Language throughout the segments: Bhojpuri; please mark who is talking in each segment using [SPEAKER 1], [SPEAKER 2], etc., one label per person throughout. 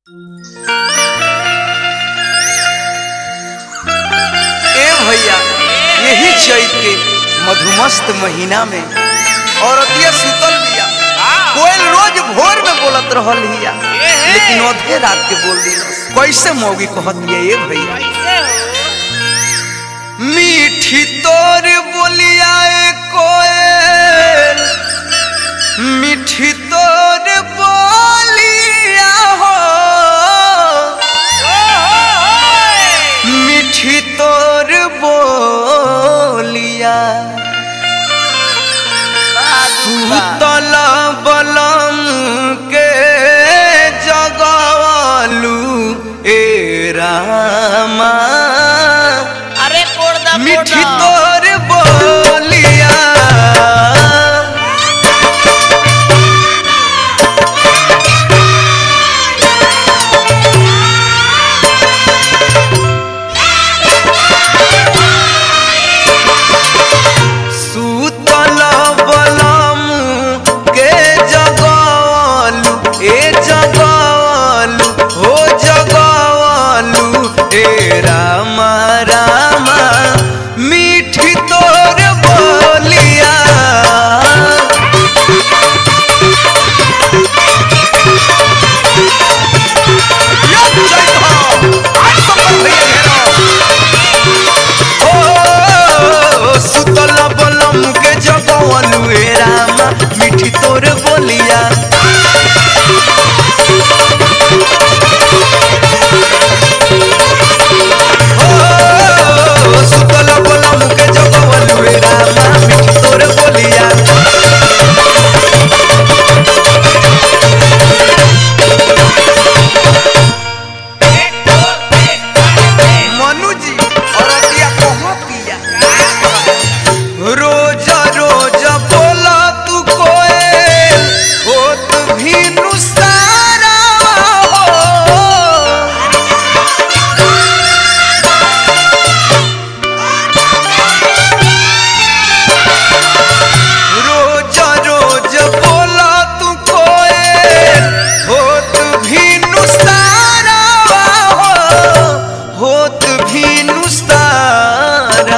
[SPEAKER 1] ए भैया यही चैत के मधुमस्त महीना में औरतिया सुतल बिया कोयल रोज भोर में बोलत रहल हिया लेकिन अधे रात के बोल दिलस कैसे मौगी कहतिया ए भैया मीठी तोर बोलिया ए कोयल मीठी तोर बोलिया हो मीठी तोर बोलिया सुतल बलम के जगवालू ए रामा
[SPEAKER 2] अरे कोड़दा
[SPEAKER 1] मीठी तोर बोलिया सुतल बलम के जगवालू ए जगवालू हो जगवालू ए रामा रामा मीठी तोर बोलिया यो जय हो आज संपत भैया घेरो ओ सुतल बलम के जगवालू ए रामा मीठी तोर बोलिया ओ सुतल बलम के जगवालू ए रामा मीठी तोर बोलिया मनु जी और अतिया कहाँ पिया रोज रोज बोला तू कोयल होत भी नुसारा हो रोज रोज बोला तू कोयल होत भी नुसारा हो होत भी नुसारा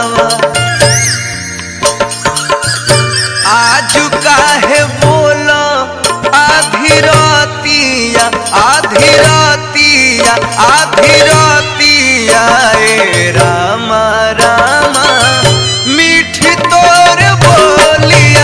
[SPEAKER 1] आज काहे बोला आधी रातिया आधी रातिया आधी रातिया ए रामा रामा मीठी तोर बोलिया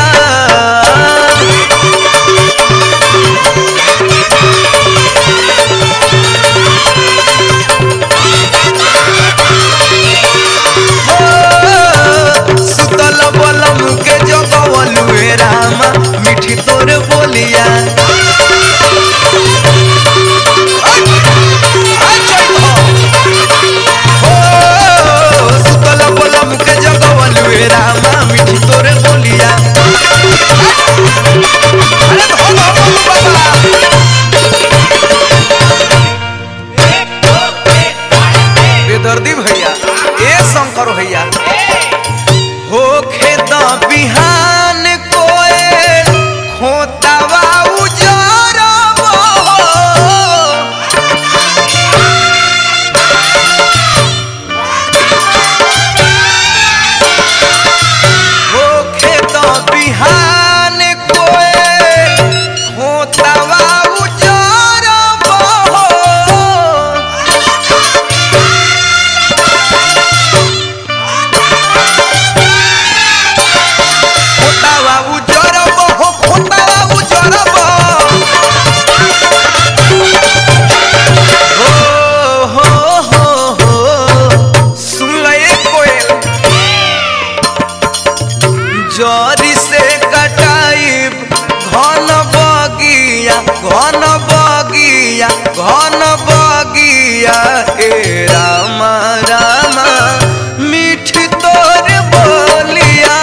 [SPEAKER 1] ओ, सुतल बलम के जगवलू ए रामा मीठी तोर बोलिया ओ, सुतल बलम के जगवलू ए रामा मीठी तोर बोलिया अरे धो धो धो बाबा बेदर्दी भैया ए शंकर भैया होखे द बिहान कोयल खोतावा उजरबो होखे द बिहान कोयल खोतावा उजरबो खोतावा उजरब हो खोतावा उजरब हो हो हो हो सुन ले कोयल जरी से कटाइब घन बगिया घन बगिया घन बगिया ए रामा रामा मीठ तोर बोलिया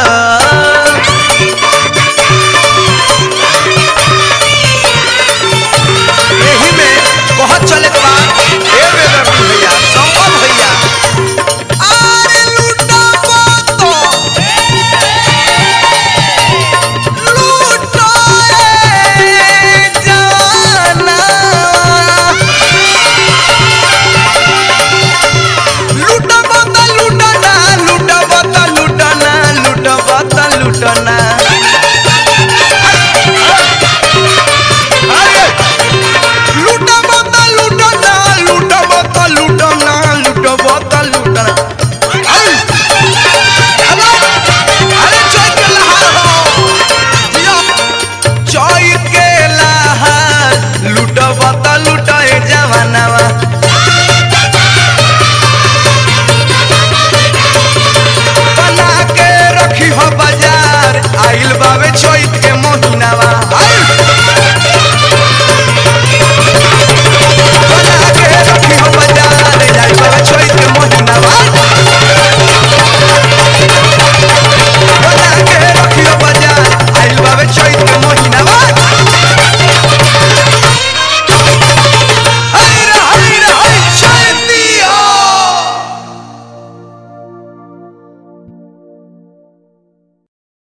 [SPEAKER 1] एही में बहुत चले के बाद ए बेदर्दी भैया संपत भैया आरे लूटा तो लूटा ए जाना लुटाए जवानावा बना के रखी हो बाजार आइल बावे चैत के महीनावा